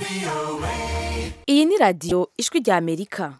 iyi ni radiyo ijwi rya amerika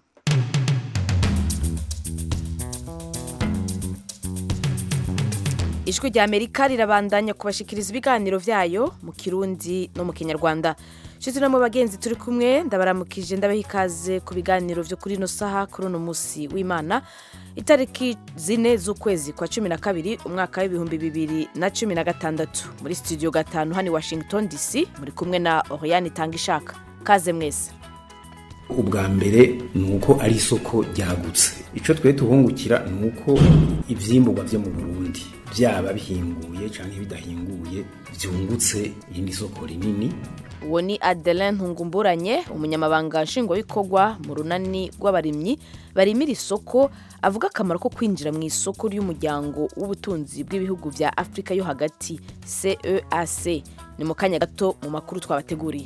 ijwi rya amerika rirabandanya kubashikiriza ibiganiro byayo mu kirundi no mu kinyarwanda nshuti no mu bagenzi turi kumwe ndabaramukije ndabaha ikaze ku biganiro byo kuri ino saha kuri uno munsi w'imana itariki zine z'ukwezi kwa cumi na kabiri umwaka w'ibihumbi bibiri na cumi na gatandatu muri studio gatanu hano i washington dc muri kumwe na oriane itanga ishaka kaze mwese ubwa mbere ni uko ari isoko ryagutse icyo twe tuhungukira ni uko ibyimburwa byo mu burundi byaba bihinguye cyangwa bidahinguye byungutse irindi soko rinini uwo ni adeline ntungumburanye umunyamabanga nshingwabikorwa mu runani rw'abarimyi barimira isoko avuga akamaro ko kwinjira mu isoko ry'umuryango w'ubutunzi bw'ibihugu bya afurika yo hagati ceac ni mu kanya gato mu makuru twabateguriye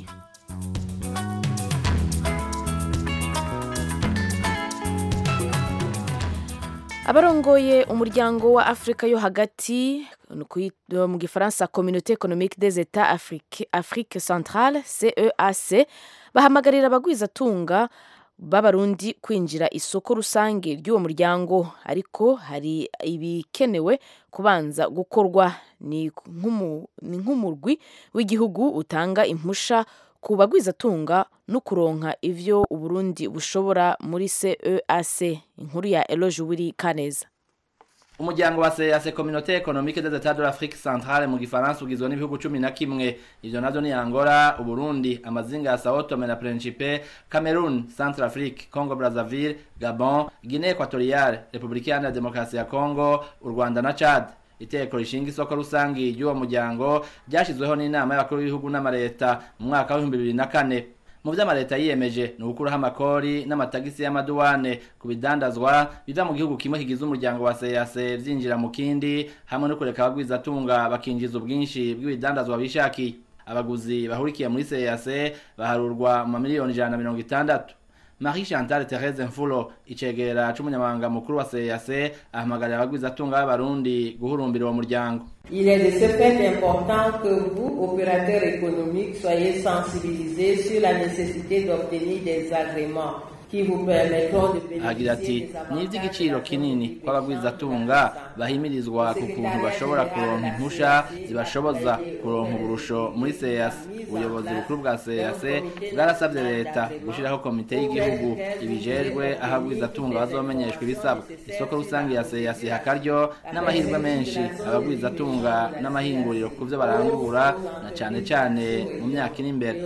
abarongoye umuryango wa afurika yo hagati mu gifaransa communauté économique des états afrique, afrique centrale ceac bahamagarira abagwizatunga b'abarundi kwinjira isoko rusange ry'uwo muryango ariko hari ibikenewe kubanza gukorwa ni nk'umurwi w'igihugu utanga impusha ku bagwizatunga no kuronka ivyo uburundi bushobora muri ceac inkuru ya eloge wiri kaneza umuryango wa CEAC Communauté Économique des États de l'Afrique Centrale mu gifaransa ugizwe n'ibihugu cumi na kimwe ivyo navyo ni Angola, Uburundi, amazinga ya Sao Tome na Principe, Cameroon, Centrafrique, Congo Brazzaville, Gabon, Guinée Equatoriale, Republika Iharanira Demokarasi ya Congo, u Rwanda na Chad. iteko rishinga isoko rusangi ry'uwo muryango ryashyizweho n'inama y'abakuru b'ibihugu n'amareta mu mwaka w'ibihumbi bibiri na kane mu vyo amareta yiyemeje ni ugukuraho amakori n'amatagisi y'amaduwane ku bidandazwa biva mu gihugu kimwe kigize umuryango wa CEAC vyinjira mu kindi hamwe no kureka abagwizatunga bakinjiza ubwinshi bw'ibidandazwa bishakiye abaguzi bahurikiye muri CEAC baharurwa mu mamiliyoni ijana na mirongo itandatu Marie Chantal Therese Mfulo icegera c'umunyamabanga mukuru wa CEAC ahamagarira abagwizatunga b'abarundi guhurumbira uwo muryango Il est de ce fait important que vous, opérateurs économiques, soyez sensibilisés sur la nécessité d'obtenir des agréments agira ati ni iby'igiciro kinini ko abagwizatunga bahimirizwa ku kuntu bashobora kuronka impusha zibashoboza kuronka uburusho muri CEAC ubuyobozi bukuru bwa CEAC bwarasabye leta gushyiraho komite y'igihugu ibijejwe aho abagwizatunga bazomenyeshwa ibisabwa isoko rusange ya CEAC hakaryo n'amahirwe menshi abagwizatunga n'amahinguriro ku byo barangura na cyane cyane mu myaka iri imbere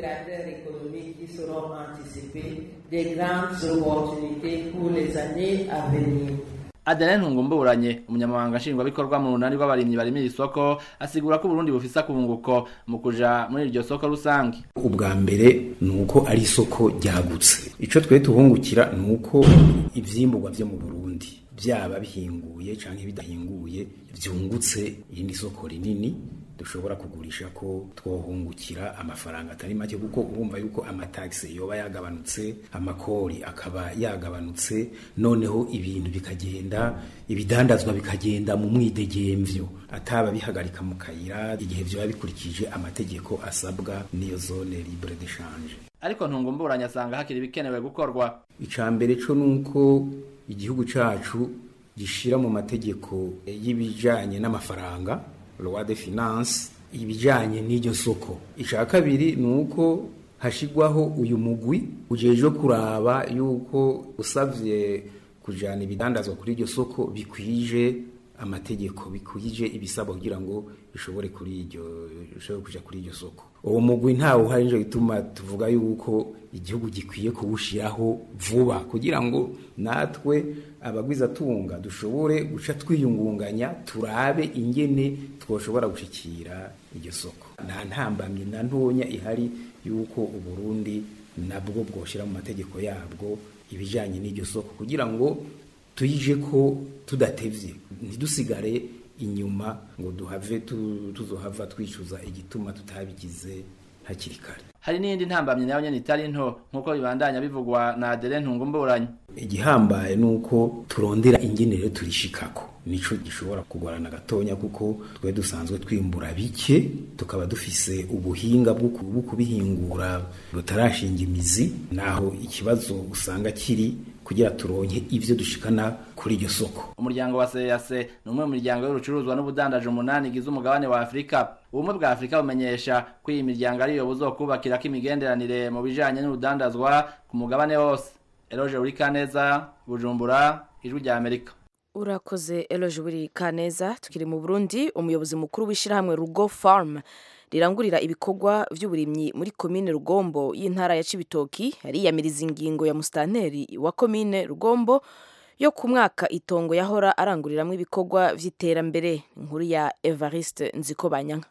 des grandes opportunités pour les années à venir. Adeline Ntungumburanye umunyamabanga nshingwabikorwa mu runani rw'abarimyi barimira isoko asigura ko Burundi bufise akunguko mu kuja muri iryo soko rusange ubwa mbere ni uko ari isoko ryagutse ico twe tuhungukira ni uko ivyimburwa vyo mu Burundi byaba bihinguye canke bidahinguye vyungutse irindi soko rinini dushobora kugurisha ko twohungukira amafaranga atari make kuko urumva yuko amataxe yoba yagabanutse amakori akaba yagabanutse noneho ibintu bikagenda ibidandazwa bikagenda mu mwidegemvyo ataba bihagarika mu kayira igihe vyoba bikurikije amategeko asabwa n'iyo zone libre d'échange ariko ntungumburanye asanga hakiri ibikenewe gukorwa icambere co nuko igihugu cacu gishira mu mategeko y'ibijanye n'amafaranga loi de finance ibijanye n'iryo soko ica kabiri ni uko hashigwaho uyu mugwi ujejwe kuraba yuko usavye kujana ibidandazwa kuri iryo soko bikwije amategeko bikwije ibisabwa kugira ngo bishobore kuri iryo bishobore kuja kuri iryo soko uwo mugwi ntawe uhari nico gituma tuvuga yuko igihugu gikwiye kuwushiraho vuba kugira ngo natwe abagwizatunga dushobore guca twiyungunganya turabe ingene twoshobora gushikira iryo soko nta ntambamye na ntonya ihari yuko uburundi nabwo bwoshira mu mategeko yabwo ibijanye n'iryo soko kugira ngo tuyije ko tudatevye ntidusigare inyuma ngo duhave tuzohava twicuza igituma tutabigize hakiri kare hari n'iyindi ntambamyi nayo nyene itari nto nk'uko bibandanya bivugwa na Adele Ntungumburanye igihambaye nuko turondera ingene rero turishikako nico gishobora kugorana gatonya kuko twe dusanzwe twimbura bike tukaba dufise ubuhinga bwo kubihingura butarashinga imizi naho ikibazo usanga kiri kugira turonke ivyo dushikana kuri iryo soko umuryango wa CEAC ni umwe mu miryango y'urucuruzwa n'ubudandaje umunani igize umugabane wa Afrika ubumwe bwa Afrika bumenyesha ko iyi miryango ariyo buzokubakirako imigenderanire mu bijanye n'urudandazwa ku mugabane wose Eloge Urikaneza Bujumbura ijwi rya Amerika urakoze eloge buri kaneza tukiri mu burundi umuyobozi mukuru w'ishyirahamwe rugo farm rirangurira ibikorwa by'uburimyi muri komine rugombo y'intara ya cibitoki yariyamiriza ingingo ya musitanteri wa komine rugombo yo ku mwaka itongo yahora aranguriramo ibikorwa by'iterambere inkuru ya evariste nzikobanyanka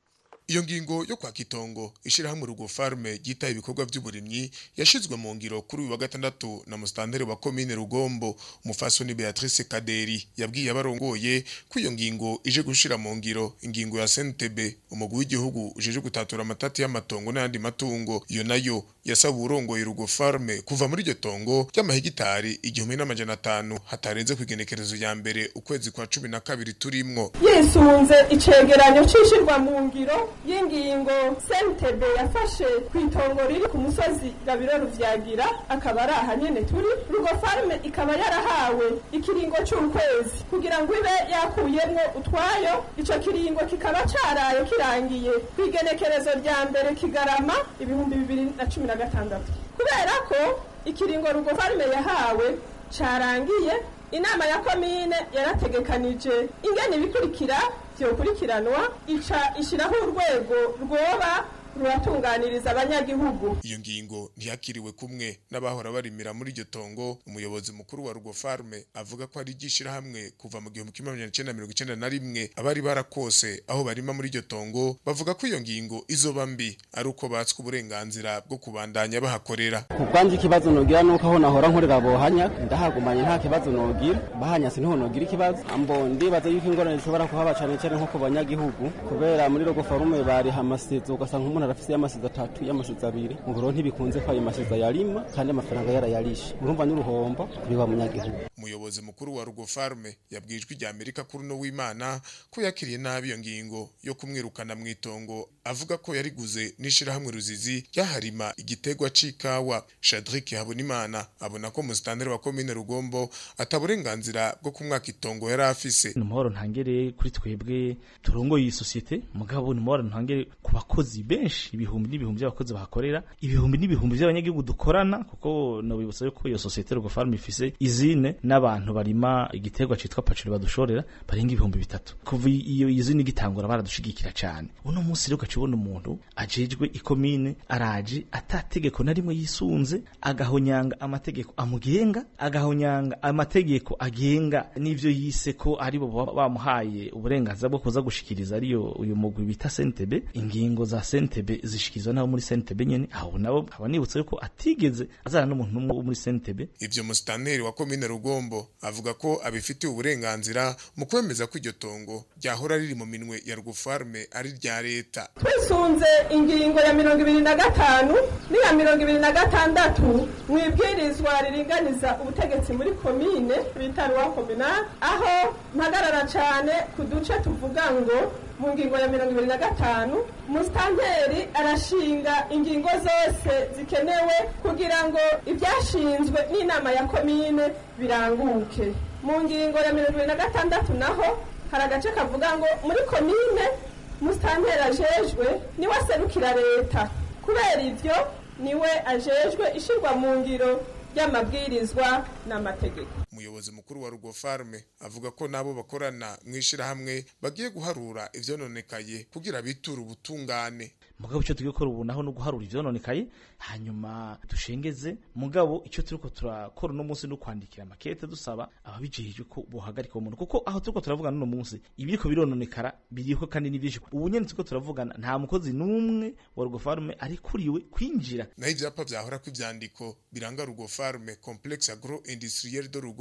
iyo ngingo yo kwaka itongo ishirahamwe rugo farme ryitaye ibikorwa by'uburimyi yashizwe mu ngiro kuri uyu wa gatandatu na musitanteri wa komine rugombo umufasoni beatrice kaderi yabwiye abarongoye ko iyo ngingo ije gushira mu ngiro ingingo ya sntb umugwi w'igihugu ujeje gutatura amatati y'amatongo n'ayandi matungo iyo nayo yasaba uwurongoye rugo farme kuva muri iryo tongo ry'amahegitari igihumbi n'amajana atanu hatarenze ku igenekerezo ya mbere ukwezi kwa cumi na kabiri turimwo yisunze icegeranyo c'ishirwa mu ngiro y'ingingo sentebe yafashe ku itongo riri ku musozi gabiro ruvyagira akaba ari aha nyene turi rugo farme ikaba yarahawe ikiringo c'ukwezi kugira ngo ibe yakuyemwo utwayo ico kiringo kikaba caraye kirangiye ku igenekerezo rya mbere kigarama ibihumbi bibiri na cumi na gatandatu kubera ko ikiringo rugo farme yahawe carangiye inama ya komine yarategekanije ingene ibikurikira vyokurikiranwa ica ishiraho urwego rwoba ruratunganiriza abanyagihugu iyo ngingo ntiyakiriwe kumwe n'abahora barimira muri iryo tongo umuyobozi mukuru wa rugo farme avuga ko ari hamwe kuva mu gihumbi kimwe magana cyenda mirongo icyenda na rimwe abari barakose aho barima muri iryo tongo bavuga ko iyo ngingo izoba mbi ari uko batswe uburenganzira bwo kubandanya bahakorera ku bwanje ikibazo nogira nuko aho nahora nkorera bohanya ndahagumanye nta kibazo nogira bahanyase niho nogira ikibazo ambo ndibaza yuko ingorane zishobora kuhaba cane cane nko ku banyagihugu kubera muri rugo farume bariha amasezo ugasanga umuntu arafise y'amasiza atatu y'amasiza abiri ngo rero ntibikunze ko ayo masiza yarima kandi amafaranga yarayarishe urumva n'uruhombo kuri wa munyagihugu umuyobozi mukuru wa rugo farme yabwijwe rya amerika kuri uno w'imana ko yakiriye nabi iyo ngingo yo kumwirukana mu itongo avuga ko yariguze n'ishirahamwe ruzizi ryaharima igitegwa c'ikawa shadrik habonimana abona ko musitanteri wa komine rugombo ataburenganzira bwo kumwaka itongo yari afise ni umuhoro ntangere kuri twebwe turongoye iyi sosiyete mugabo ni umuhoro ntangere ku bakozi benshi ibihumbi n'ibihumbi by'abakozi bahakorera ibihumbi n'ibihumbi by'abanyagihugu dukorana kuko nobibutsa yuko iyo sosiyete rugo farm ifise izine n'abantu barima igiterwa citwa pacuri badushorera barenga ibihumbi bitatu kuva iyo izine igitangura baradushigikira cane uno munsi rero ukacibona umuntu ajejwe ikomine araje atategeko na rimwe yisunze agahonyanga amategeko amugenga agahonyanga amategeko agenga n'ivyo yise ko ari bo bamuhaye uburenganzira bwo kuza gushikiriza ariyo uyu mugwi bita sentebe ingingo za sentebe zishikirizwa nabo muri sentebe nyene aho nabo nkaba nibutsa yuko atigeze azana n'umuntu n'umwe wo muri sentebe ivyo musitanteri wa komine rugombo avuga ko abifitiye uburenganzira mu kwemeza ko iryo tongo ryahora riri mu minwe ya rwufarme ari rya leta twisunze ingingo ya mirongo ibiri na gatanu n'iya mirongo ibiri na gatandatu mu ibwirizwa riringaniza ubutegetsi muri komine bita ruwa kominali aho mpagarara cane ku duce tuvuga ngo mu ngingo ya mirongo ibiri na gatanu musitanteri arashinga ingingo zose zikenewe kugira ngo ibyashinzwe n'inama ya komine biranguke mu ngingo ya mirongo ibiri na gatandatu naho hari agace kavuga ngo muri komine musitanteri ajejwe niwe aserukira leta kubera ivyo niwe ajejwe ishirwa mu ngiro ry'amabwirizwa n'amategeko umuyobozi mukuru wa rugo farme avuga ko nabo bakorana mu ishirahamwe bagiye guharura ivyononekaye kugira biture ubutungane mugabo icyo tugiye gukora ubu naho no guharura ivyononekaye hanyuma dushengeze mugabo icyo turiko turakora uno munsi no kwandikira makete dusaba ababijejwe ko bohagarika uwo muntu kuko aho turiko turavuga n'uno munsi ibiriko birononekara biriho kandi ni byinshi ubu nyene turiko turavugana nta mukozi n'umwe wa rugo farme arikuriwe kwinjira naho ivyapa vyahora kw'ivyandiko biranga rugo farme complexe agro industriel de rugo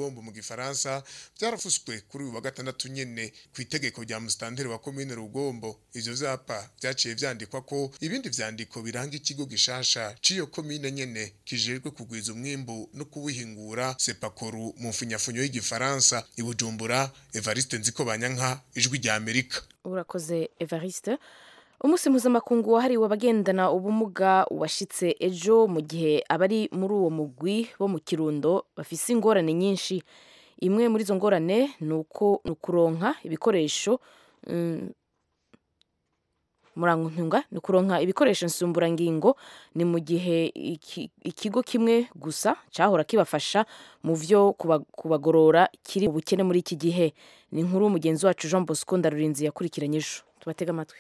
rugombo mu gifaransa byarafuswe kuri uyu wa gatandatu nyene ku itegeko rya musitanteri wa komine rugombo ivyo vyapa vyaciye vyandikwa ko ibindi vyandiko biranga ikigo gishasha c'iyo komine nyene kijejwe kugwiza umwimbu no kuwihingura sepakoru mu mfunyafunyo y'igifaransa i bujumbura evariste nziko banyanka ijwi rya amerika urakoze evariste umunsi mpuzamakungu wahariwe abagendana ubumuga washitse ejo mu gihe abari muri uwo mugwi bo mu kirundo bafise ingorane nyinshi imwe muri izo ngorane ni uko ni ukuronka ibikoresho mm, murantunga ni ukuronka ibikoresho nsumburangingo ni mu gihe iki- ikigo kimwe gusa cyahora kibafasha mu vyo kuba- kubagorora kiri mu bukene muri iki gihe ni inkuru mugenzi wacu jean bosco ndarurinzi yakurikiranye ejo tubatega amatwi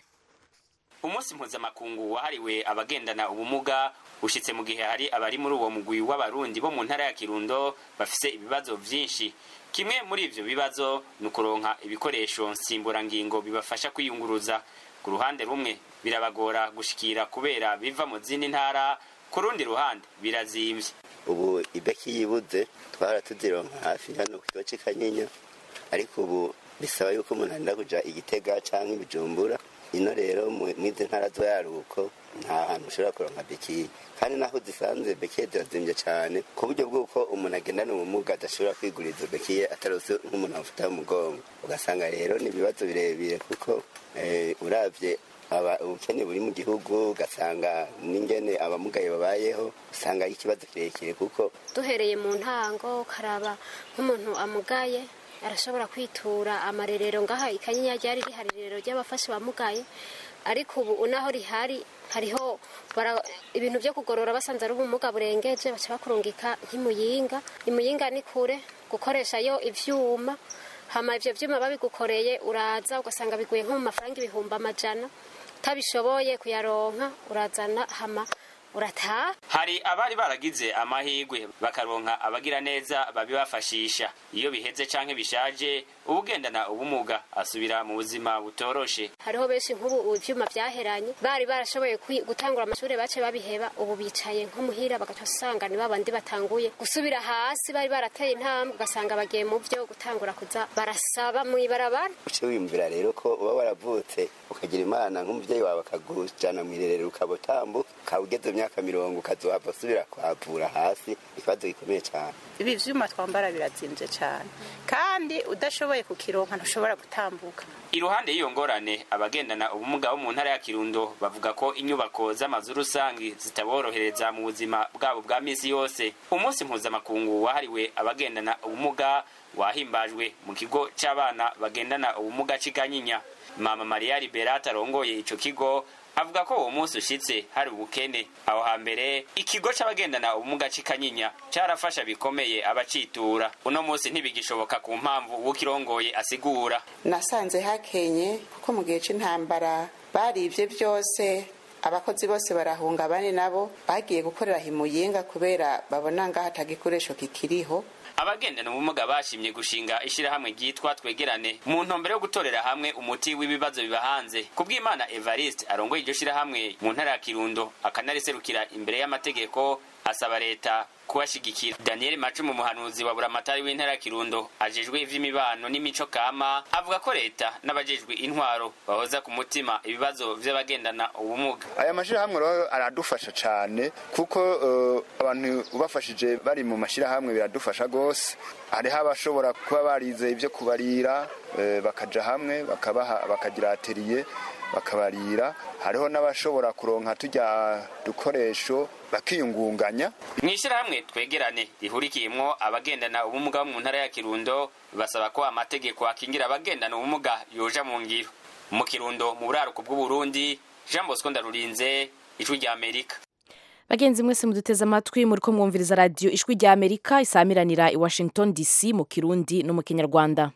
umunsi mpuzamakungu wahariwe abagendana ubumuga ushitse mu gihe hari abari muri uwo mugwi w'abarundi bo mu ntara ya kirundo bafise ibibazo vyinshi kimwe muri ivyo bibazo ni ukuronka ibikoresho nsimburangingo bibafasha kwiyunguruza ku ruhande rumwe birabagora gushikira kubera biva mu zindi ntara ku rundi ruhande birazimvye ubu ibeki yibuze twara tuzironka hafi hano ku kigo cy'i kanyinya ariko ubu bisaba yuko umuntu arinda kuja igitega canke ibijumbura ino rero mu- mwizi ntara zo yaruko nta hantu ushobora kuronka bekiye kandi naho zisanzwe bekiye zirazimvye cane ku buryo bw'uko umuntu agendana ubumuga adashobora kwigurira izo bekiye atarose nk'umuntu amufata mu mugongo ugasanga rero ni ibibazo birebire kuko eh, uravye aba ubukene buri mu gihugu ugasanga n'ingene abamugaye babayeho usanga ari ikibazo kirekire kuko duhereye mu ntango ukaraba nk'umuntu amugaye arashobora kwitura amarerero ngaha ikanyinya ryari rihari irerero ry'abafasha bamugaye ariko ubu unaho rihari hariho bara- ibintu byo kugorora basanze ari ubumuga burengeje baca bakurungika nk'imuyinga imuyinga ni kure gukoreshayo ivyuma hama ivyo vyuma babigukoreye uraza ugasanga biguye nko mu mafaranga ibihumbi amajana utabishoboye kuyaronka urazana hama urataha hari abari baragize amahirwe bakaronka abagira neza babibafashisha iyo biheze canke bishaje ubugendana ubumuga asubira mu buzima butoroshe hariho benshi nk'ubu ivyuma vyaheranye bari barashoboye kwi- gutangura amashuri bace babiheba ubu bicaye nko muhira bagaca usanga ni babandi batanguye gusubira hasi bari barateye intambwe ugasanga bagiye mu vyo gutangura kuza barasaba mw'ibarabara uce wiyumvira rero ko uba waravutse ukagira imana nk'umuvyeyi wawe akagujana mw'irerero ukaba utambuka ukaba ugeze mu myaka mirongo ukazohava usubira kuhavura hasi ikibazo gikomeye cane ibi vyuma twambara birazimvye cane kandi udashoboye kukironka ntushobora gutambuka iruhande y'iyo ngorane abagendana ubumuga bo mu ntara ya kirundo bavuga ko inyubako z'amazu rusangi zitaborohereza mu buzima bwabo bwa misi yose umunsi mpuzamakungu wahariwe abagendana ubumuga wahimbajwe mu kigo c'abana bagendana ubumuga c'ikanyinya mama mariya liberata arongoye ico kigo avuga ko uwo munsi ushitse hari ubukene aho hambere ikigo c'abagendana ubumuga c'ikanyinya carafasha bikomeye abacitura uno munsi ntibigishoboka ku mpamvu uwukirongoye asigura nasanze hakenye kuko mu gihe c'intambara barivye vyose abakozi bose barahunga abandi nabo bagiye gukorera himuyinga kubera babona ngaho atagikoresho kikiriho abagendana ubumuga bashimye gushinga ishirahamwe ryitwa twegerane mu ntumbero yo gutorera hamwe umuti w'ibibazo biba hanze kubw'imana evariste arongoye iryo shirahamwe mu ntara ya kirundo akanariserukira imbere y'amategeko asaba leta kubashigikira daniel macumu umuhanuzi wa buramatari w'intara ya kirundo ajejwe ivy'imibano n'imico kama avuga ko leta n'abajejwe intwaro bahoza ku mutima ibibazo vy'abagendana ubumuga aya mashirahamwe rero aradufasha cane kuko eh, abantu ubafashije bari mu mashirahamwe biradufasha gose hariho abashobora kuba barize ivyo kubarira eh, bakaja hamwe bakabaha bakagira atelier bakabarira hariho n'abashobora kuronka turya dukoresho bakiyungunganya mw'ishirahamwe twegerane rihurikiyemwo abagendana ubumuga bo mu ntara ya kirundo basaba ko amategeko akingira abagendana ubumuga yoja mu ngiro mu kirundo mu buraruko bw'uburundi jean bosco ndarurinze ijwi rya amerika bagenzi mwese muduteze amatwi muri ko mwumviriza radiyo ijwi rya amerika isamiranira i washington dc mu kirundi no mu kinyarwanda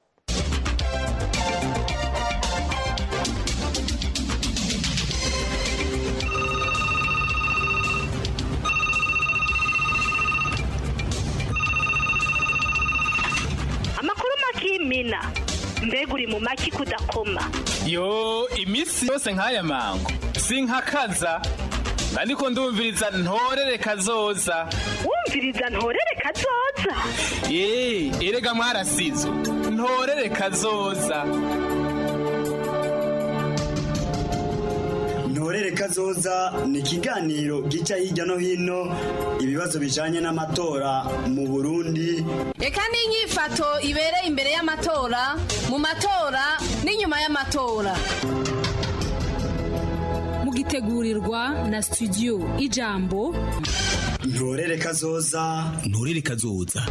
amakuru makimina mbega uri mu maki kudakoma yo iminsi yose nk'aya mango sinkakaza ariko ndumviriza ntorere kazoza wumviriza ntorere kazoza eee erega mwarasizo ntorere kazoza ntorere kazoza ni ikiganiro gica hirya no hino ibibazo bijanye n'amatora mu burundi reka n'inyifato ibereye imbere y'amatora mu matora n'inyuma y'amatora mugitegurirwa na studio ijambo ntorere kazoza ntorere kazoza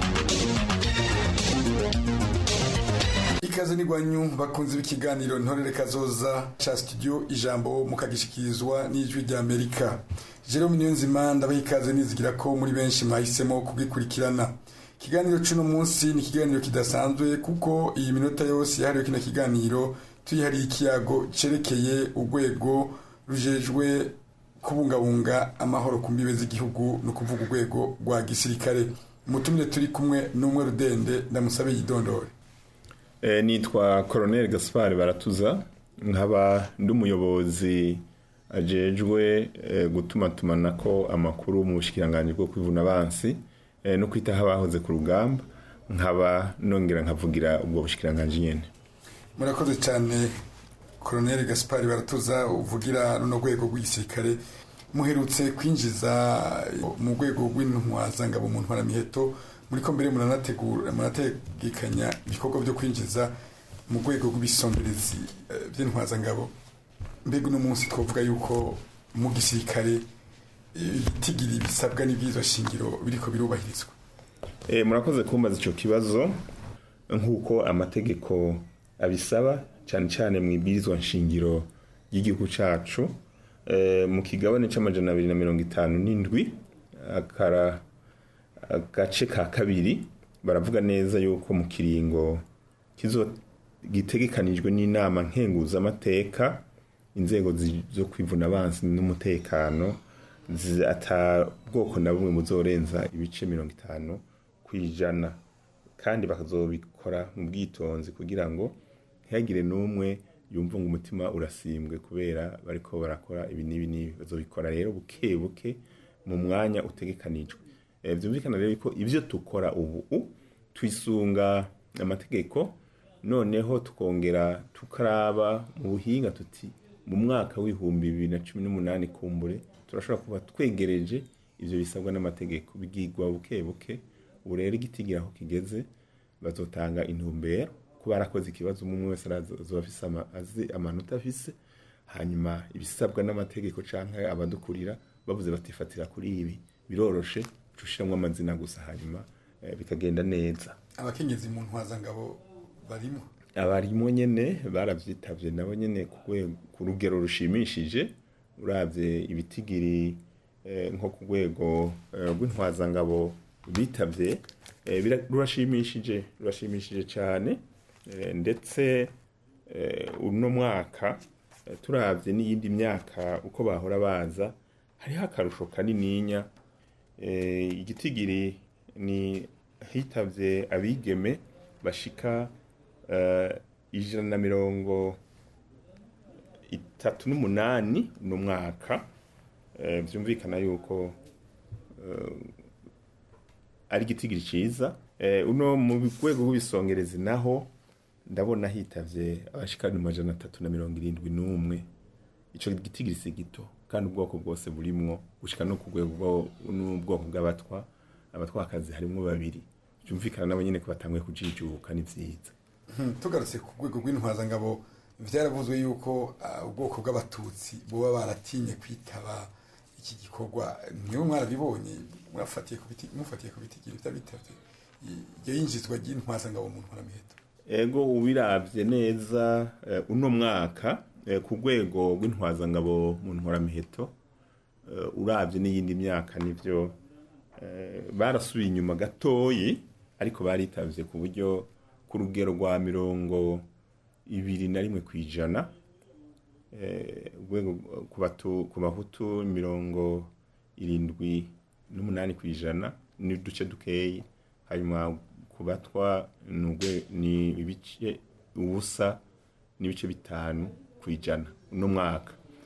ikaze n'igwanyu bakunze b'ikiganiro ntorere kazoza ca studio ijambo mukagishikirizwa n'ijwi rya amerika jerome niyonzima ndabaha ikaze nizigira ko muri benshi mwahisemo kugikurikirana ikiganiro c'uno munsi ni ikiganiro kidasanzwe kuko iyi minota yose yahariwe kino kiganiro tuyihariye ikiyago cerekeye urwego rujejwe kubungabunga amahoro ku mbibe z'igihugu ni ukuvuga urwego rwa gisirikare umutumire turi kumwe n'umwe rudende ndamusabe yidondore nitwa koroneri gaspari baratuza nkaba ndi umuyobozi ajejwe gutumatumana ko amakuru mu bushikiranganji bwo kwivuna abansi no kwitaho abahoze ku rugamba nkaba nongera nkavugira ubwo bushikiranganji nyene murakoze cyane koroneri gaspari baratuza uvugira runo rwego rw'igisirikare muherutse kwinjiza mu rwego rw'intwazangabo mu ntwaramiheto muri ko mbere muranategura murategekanya ibikorwa byo kwinjiza mu rwego rw'ibisomberezi by'intwazangabo mbega uno munsi twavuga yuko mu gisirikare ibitigiri bisabwa n'ibyizo shingiro biriko birubahirizwa murakoze kumbaza icyo kibazo nk'uko amategeko abisaba cyane cyane mu ibwirizwa nshingiro ry'igihugu cyacu mu kigabane cy'amajana abiri na mirongo itanu n'indwi agace ka kabiri baravuga neza yuko mu kiringo gitegekanijwe n'inama nkenguzamateka inzego zo kwivuna abansi n'umutekano ata bwoko na bumwe buzorenza ibice mirongo itanu ku ijana kandi bakazobikora mu bwitonzi kugira ngo ntihagire n'umwe yumva ngo umutima urasimbwe kubera bariko barakora ibi n'ibi n'ibi bazobikora rero buke buke mu mwanya utegekanijwe byumvikana rero ko ibyo dukora ubu twisunga amategeko noneho tukongera tukaraba mu buhinga tuti mu mwaka w'ibihumbi bibiri na cumi n'umunani kumbure turashobora kuba twegereje ibyo bisabwa n'amategeko bigigwa buke buke ubu rero igitigira aho kigeze bazotanga intumbero kuba arakoze ikibazo umwe wese azoba azi amanota afise hanyuma ibisabwa n'amategeko cyangwa abadukurira bavuze batifatira kuri ibi biroroshe ushyiramo amazina gusa hanyuma bikagenda neza abakenyezi mu ntwazangabo barimo abarimo nyine barabyitabye nabo nyine ku rugero rushimishije urabye ibitigiri nko ku rwego rw'intwazangabo bitabye rurashimishije rurashimishije cyane ndetse uno mwaka turabye n'iyindi myaka uko bahora baza hariho akarusho kanininya igitigiri ni hitabye abigeme bashika ijana na mirongo itatu n'umunani uno mwaka byumvikana yuko ari igitigiri cyiza uno mu rwego rw'ibisongerezi naho ndabona hitavye abashikana amajana atatu na mirongo irindwi n'umwe ico gitigiri si gito kandi ubwoko bwose burimwo gushika no ku rwego n'ubwoko bw'abatwa abatwakazi harimwo babiri byumvikana nabo nyene ko batanguye kujijuka ni vyiza tugarutse ku rwego rw'intwazangabo vyaravuzwe yuko ubwoko bw'abatutsi boba baratinye kwitaba iki gikorwa niwe mwarabibonye mufatiye ku biti mufatiye ku bitigiri vy'abitavye iyo yinjizwa ry'intwazangabo mu ntwaramiheto ego ubiravye neza uno mwaka ku rwego rw'intwazangabo mu ntwaramiheto urabye n'iyindi myaka nibyo barasubiye inyuma gatoyi ariko baritavye ku buryo ku rugero rwa mirongo ibiri na rimwe ku ijana urwego ku bahutu mirongo irindwi n'umunani ku ijana n'uduce dukeyi hanyuma ku batwa ni ibice ubusa n'ibice bitanu ku ijana uno mwaka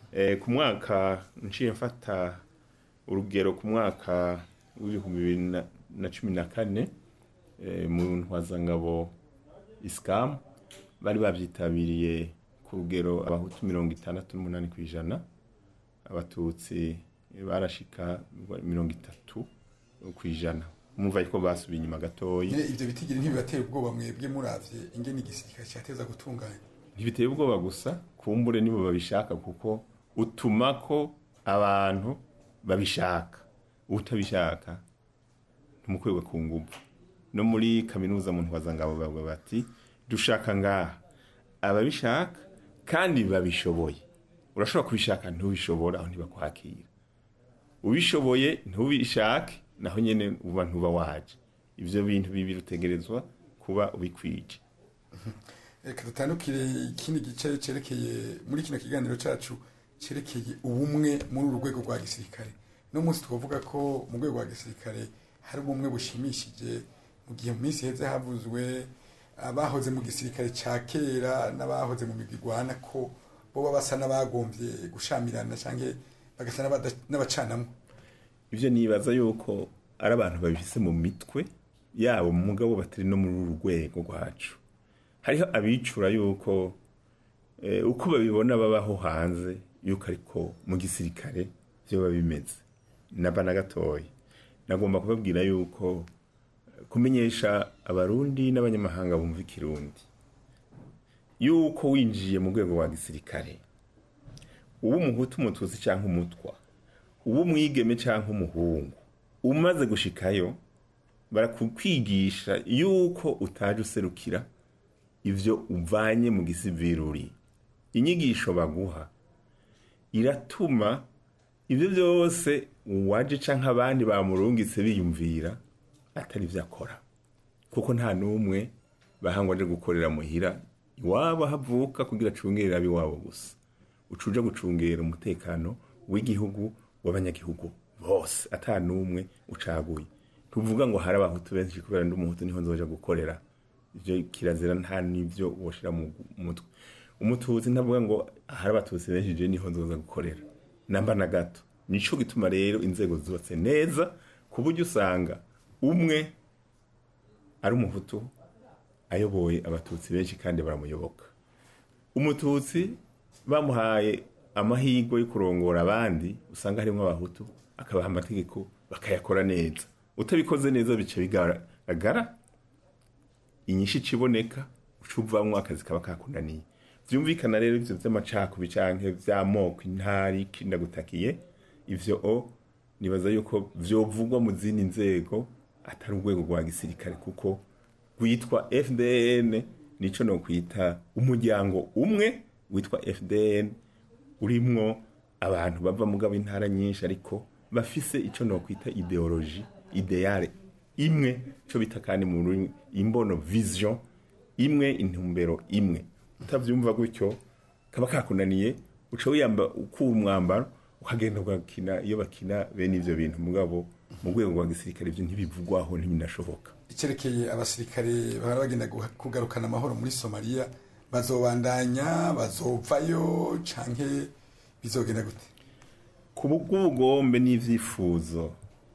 Eh, ku mwaka nciye mfata urugero ku mwaka w'ibihumbi bibiri na- na cumi na kane eh, mu ntwazangabo isikamu bari babyitabiriye ku rugero abahutu mirongo itandatu n'umunani ku ijana abatutsi barashika mirongo itatu ku ijana mumva yuko basubiye inyuma gatoya nyine ibyo bitigiri ntibibatera ubwoba mwebwe muravye ingene igisirikare cyateza gutunganya ntibiteye ubwoba gusa kumbure nibo babishaka kuko utuma ko abantu babishaka utabishaka ntumukwirwe ku nguvu no muri kaminuza mu ntwazangabo bavuga bati dushaka ngaha ababishaka kandi babishoboye urashobora kubishaka ntubishobora aho ntibakwakira ubishoboye ntubishake naho nyene uba ntuba waje ivyo bintu bibiri utegerezwa kuba ubikwije reka dutandukire ikindi gice cerekeye muri kino kiganiro cacu cerekeye ubumwe muri uru rwego rwa gisirikare no munsi twavuga ko mu rwego rwa gisirikare hari ubumwe bushimishije mu gihe mu minsi heze havuzwe abahoze mu gisirikare ca kera n'abahoze mu migwi igwana ko boba basa n'abagombye gushamirana canke bagasa n'abada- n'abacanamwe ivyo nibaza yuko ari abantu babifise mu mitwe yabo mu mugabo batari no muri uru rwego rwacu hariho abicura yuko eh, uko babibona babaho hanze yuko ariko mu gisirikare vyoba bimeze naba na gatoya nagomba kubabwira yuko eh, kumenyesha abarundi n'abanyamahanga bumva ikirundi yuko winjiye mu rwego rwa gisirikare uba umuhutu umututsi cyangwa umutwa uba umwigeme cyangwa umuhungu umaze gushikayo barakukwigisha yuko utaje userukira ivyo uvanye mu gisiviri inyigisho baguha iratuma ibyo byose uwaje canke abandi bamurungitse biyumvira atari vyo akora kuko nta n'umwe bahangwa aje gukorera muhira iwabo havuka kugira acungerera ab'iwabo gusa ucuja gucungera umutekano w'igihugu w'abanyagihugu bose ata n'umwe ucaguye tuvuga ngo hari abahutu benshi kubera ndi umuhutu niho nzoja gukorera ivyo kirazira nta n'ivyo woshira mu mutwe umututsi ntavuga ngo hari abatutsi benshi je niho nzoza gukorera namba na gato nico gituma rero inzego zubatse neza ku buryo usanga umwe ari umuhutu ayoboye abatutsi benshi kandi baramuyoboka umututsi bamuhaye amahirwe yo kurongora abandi usanga harimo abahutu akabaha amategeko bakayakora neza utabikoze neza bica bigaragara inyinshi iciboneka uca uvamwo akazi kaba kakunaniye vyumvikana rero ivyo vy'amacakubiri canke vy'amoko intari kindagutakiye ivyo o nibaza yuko vyovugwa mu zindi nzego atari urwego rwa gisirikare kuko rwitwa fdn nico nokwita umuryango umwe witwa fdn urimwo abantu bava mugabo intara nyinshi ariko bafise ico nokwita ideologie ideale imwe co bita kandi mu rurimi imbono vision imwe intumbero imwe utavyumva gutyo kaba kakunaniye uca wiyamba ukura umwambaro ukagenda ugakina iyo bakina bene ivyo bintu mugabo mu rwego rwa gisirikare ivyo ntibivugwaho ntibinashoboka icerekeye abasirikare bahora bagenda guha- kugarukana amahoro muri somaliya bazobandanya bazovayo canke bizogenda gute ku bw'ubugombe n'ivyifuzo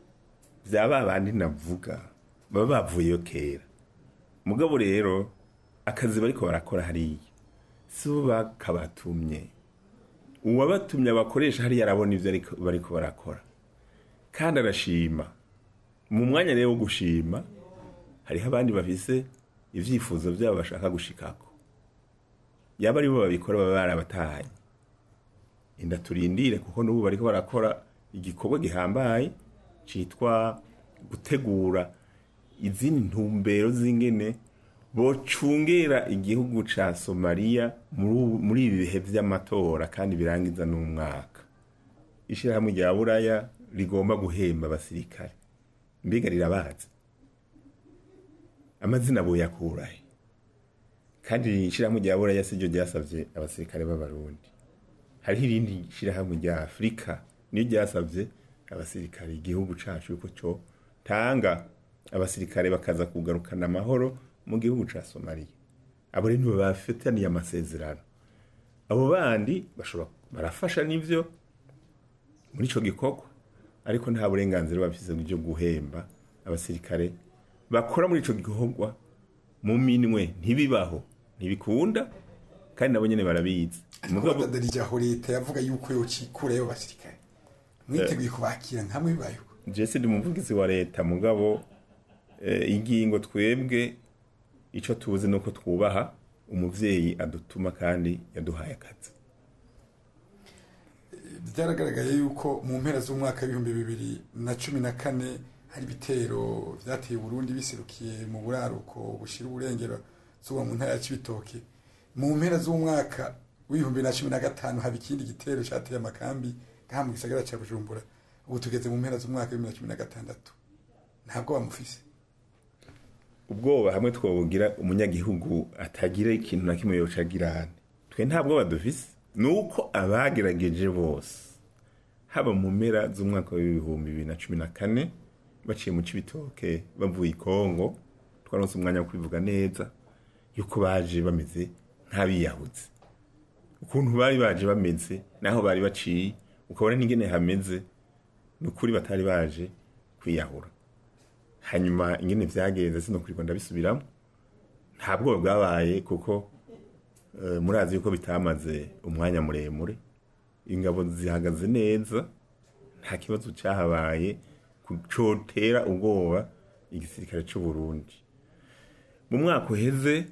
vya ba bandi navuga baba bavuyeyo kera mugabo rero akazi bariko barakora hariya si bo bakabatumye uwabatumye abakoresha hariya arabona ivyo ariko- bariko barakora kandi arashima mu mwanya rero wo gushima hariho abandi bafise ivyifuzo vyabo bashaka gushikako yaba ari bo babikora baba barabatahanye inda turindire kuko n'ubu bariko barakora igikorwa gihambaye citwa gutegura izindi ntumbero z'ingene bocungera igihugu ca somaliya muri ubu- muri ibi bihe vy'amatora kandi birangiza n'umwaka ishirahamwe rya buraya rigomba guhemba abasirikare mbega rirabazi amazina boyakurahe kandi ishirahamwe rya buraya siryo ryasavye abasirikare b'abarundi hariho irindi shirahamwe rya afurika niyo ryasavye abasirikare igihugu cacu yuko co tanga abasirikare bakaza kugarukana amahoro mu gihugu ca somaliya abo rero nibo bafitaniye amasezerano abo bandi bashobora barafasha n'ivyo muri ico gikorwa ariko nta burenganzira bafise bwo guhemba abasirikare bakora muri ico gikorwa mu minwe ntibibaho ntibikunda kandi nabo nyene barabizi mugabo dadarija leta yavuga yuko yocikurayo basirikare mwiteguye kubakira nkamwe bibayeho jese ndi umuvugizi wa leta mugabo eh, ingingo twebwe ico tuzi nuko twubaha umuvyeyi adutuma kandi yaduhaye akazi byaragaragaye yuko mu mpera z'umwaka w'ibihumbi bibiri na cumi na kane hari ibitero vyateye Burundi biserukiye mu buraruko bushira uburengero zuba mu ntara ya Cibitoke mu mpera z'umwaka w'ibihumbi na cumi na gatanu haba ikindi gitero cateye amakambi ngaha mu gisagara ca Bujumbura ubu tugeze mu mpera z'umwaka w'ibihumbi na cumi na gatandatu ntabwo bamufise ubwoba hamwe twobugira umunyagihugu atagira ikintu na kimwe yoca agira twe ntabwo badufise nuko abagerageje bose haba mu mpera z'umwaka w'ibihumbi bibiri na cumi na kane baciye mu cibitoke bavuye i kongo twaronse umwanya wo kubivuga neza yuko baje bameze nk'abiyahuzi ukuntu bari baje bameze naho bari baciye ukabona n'ingene hameze ni ukuri batari baje kwiyahura hanyuma ingene vyagenze sinokurirwa ndabisubiramo nta bwoba bwabaye kuko eh, murazi yuko bitamaze umwanya muremure ingabo zihagaze neza nta kibazo cyahabaye cotera ubwoba igisirikare c'u Burundi mu mwaka uheze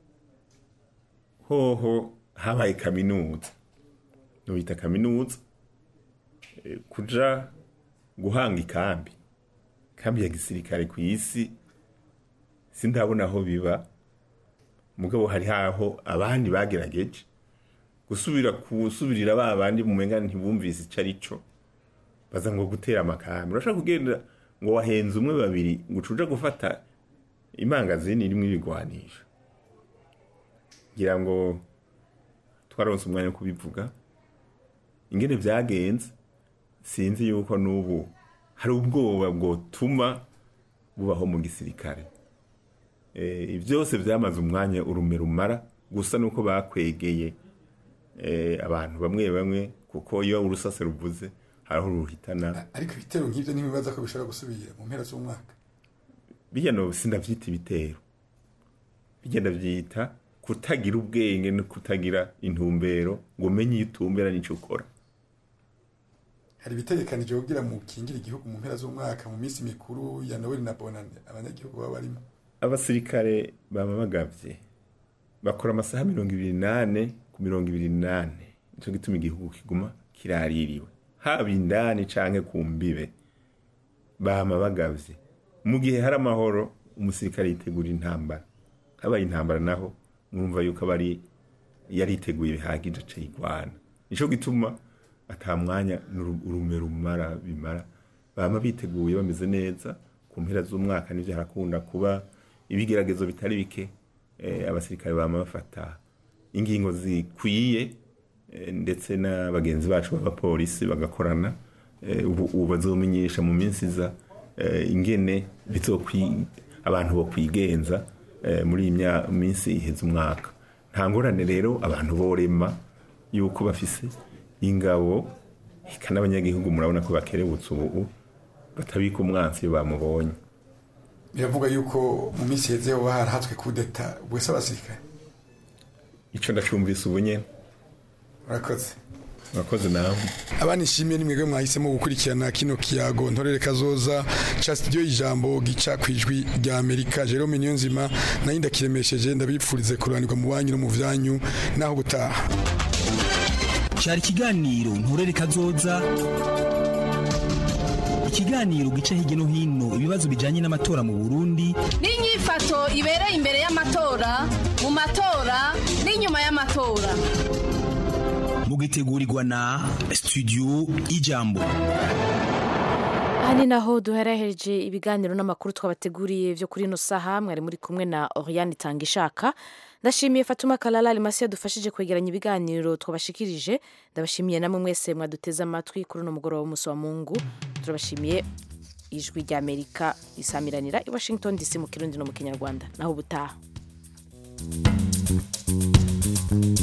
hoho habaye kaminuza nubita kaminuza eh, kuja guhanga ikambi kambi ya gisirikare ku isi sindabona aho biba mugabo hari haho abandi bagerageje gusubira kusubirira ba bandi mu menga ntibumvise ico arico baza ngo gutera amakambi urashaka kugenda ngo wahenze umwe babiri ngo ucuja gufata imangazini irimwo ibigwanisho ngira ngo twaronse umwanya wo kubivuga ingene vyagenze sinzi yuko n'ubu hari ubwoba bwotuma bubaho mu gisirikare Eh, byose byamaze umwanya urume rumara gusa nuko bakwegeye eh, abantu bamwe bamwe kuko iyo urusase ruvuze hariho ruhitana ariko ibitero nk'ivyo ntibibaza ko bishobora gusubira mu mpera z'umwaka bijya no sindavyita ibitero bijya ndavyita kutagira ubwenge no kutagira intumbero ngo umenye iyo utumbera n'ico ukora hari ibitegekanije kugira mu kingira igihugu mu mpera z'umwaka mu minsi mikuru ya Noel na Bonane abanyagihugu baba barimo abasirikare baba bagavye bakora amasaha mirongo ibiri nane ku mirongo ibiri nane nico gituma igihugu kiguma kiraririwe haba indani canke ku mbibe bama bagavye mu gihe hari amahoro umusirikare yitegura intambara habaye intambara naho mwumva yuko abari yariteguye bihagije aca yigwana nico gituma ata mwanya urume rumara bimara bama biteguye bameze neza ku mpera z'umwaka nivyo harakunda kuba ibigeragezo bitari bike eh, abasirikare bama bafata ingingo zikwiye eh, ndetse na bagenzi bacu b'abapolisi bagakorana eh, ubu ubu bazomenyesha mu minsi iza eh, ingene bizokwi abantu bo kwigenza eh, muri iyi mya- minsi iheze umwaka nta ngorane rero abantu borema yuko bafise ingabo eka n'abanyagihugu murabona ko bakerebutse ubu batabika umwansi iyo bamubonye biravuga yuko mu minsi heze hoba harahatswe kudeta bwese abasirikare ico ndacumvise ubu nyene urakoze urakoze nawe abana ishimwe ni mwebwe mwahisemo gukurikirana kino kiyago ntorere kazoza ca studio y'ijambo gica kwijwi rya Amerika Jerome Niyonzima nayo ndakiremesheje ndabipfurize kuranirwa mu banyu no mu vyanyu naho gutaha cyari ikiganiro nturere kazoza ikiganiro gica hirya no hino ibibazo bijanye n'amatora mu Burundi n'inyifato ibereye imbere y'amatora mu matora n'inyuma y'amatora mugitegurirwa na studio ijambo aha ni naho duhereheje ibiganiro n'amakuru twabateguriye byo kuri ino saha mwari muri kumwe na Oriane Tangishaka ndashimiye Fatuma Kalala Alimasi yadufashije kwegeranya ibiganiro twabashikirije ndabashimiye namwe mwese mwaduteze amatwi kuri uno mugoroba w'umunsi wa Mungu turabashimiye ijwi rya Amerika isamiranira i Washington DC mu kirundi no mu kinyarwanda naho ubutaha